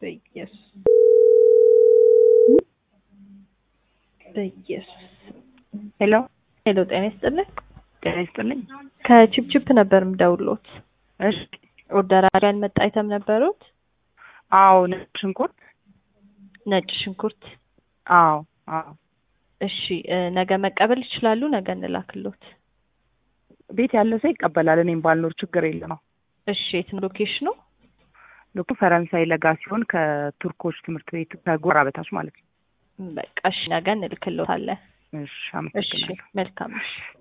በኢየሱስ በኢየሱስ ሄሎ ሄሎ፣ ጤና ይስጥልኝ። ጤና ይስጥልኝ። ከቺፕቺፕ ነበር የምደውልዎት። እሺ። ኦርደር አድርገን መጣ አይተም ነበሩት? አዎ ነጭ ሽንኩርት። ነጭ ሽንኩርት። አዎ አዎ። እሺ እ ነገ መቀበል ይችላሉ? ነገ እንላክሎት። ቤት ያለ ሰው ይቀበላል። እኔም ባልኖር ችግር የለም። እሺ የት ነው ሎኬሽኑ? ልኩ ፈረንሳይ ለጋ ሲሆን ከቱርኮች ትምህርት ቤት ከጎራ በታች ማለት ነው። በቃ እሺ ነገ እንልክሎታለን። እሺ እሺ አመሰግናለሁ። መልካም እሺ